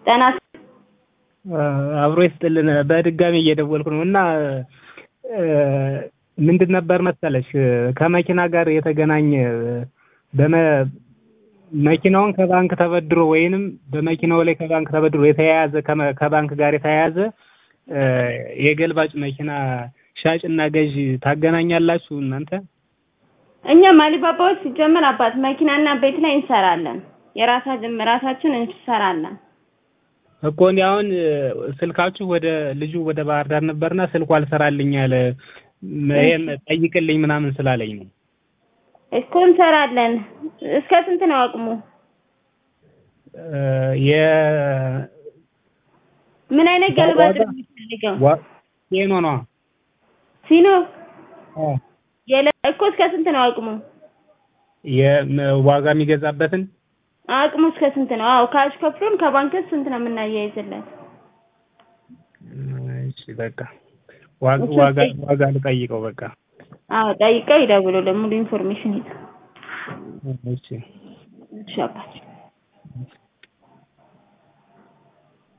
ጤና አብሮ ይስጥልን። በድጋሚ እየደወልኩ ነው እና ምንድን ነበር መሰለሽ ከመኪና ጋር የተገናኘ በመ መኪናውን ከባንክ ተበድሮ ወይንም በመኪናው ላይ ከባንክ ተበድሮ የተያያዘ ከባንክ ጋር የተያያዘ የገልባጭ መኪና ሻጭና ገዥ ታገናኛላችሁ እናንተ? እኛም አሊባባዎች ሲጀመር አባት መኪናና ቤት ላይ እንሰራለን። የራሳችን ራሳችን እንሰራለን። እኮ እኔ አሁን ስልካችሁ ወደ ልጁ ወደ ባህር ዳር ነበርና ስልኩ አልሰራልኝ አለ። ይሄን ጠይቅልኝ ምናምን ስላለኝ ነው። እኮ እንሰራለን። እስከ ስንት ነው አቅሙ? የ ምን አይነት ገልባጭ ነው የሚፈልገው? ቴኖ ነዋ። ሲኖ የለ እኮ እስከ ስንት ነው አቅሙ? የዋጋ የሚገዛበትን አቅሙ እስከ ስንት ነው? አዎ ካሽ ከፍሎን ከባንክ ስንት ነው የምናያይዝለት? እሺ በቃ ዋጋ ዋጋ ዋጋ ልጠይቀው በቃ። አዎ ጠይቀው ይደውሉልን ሙሉ ኢንፎርሜሽን ይዘው። እሺ እሺ አባቴ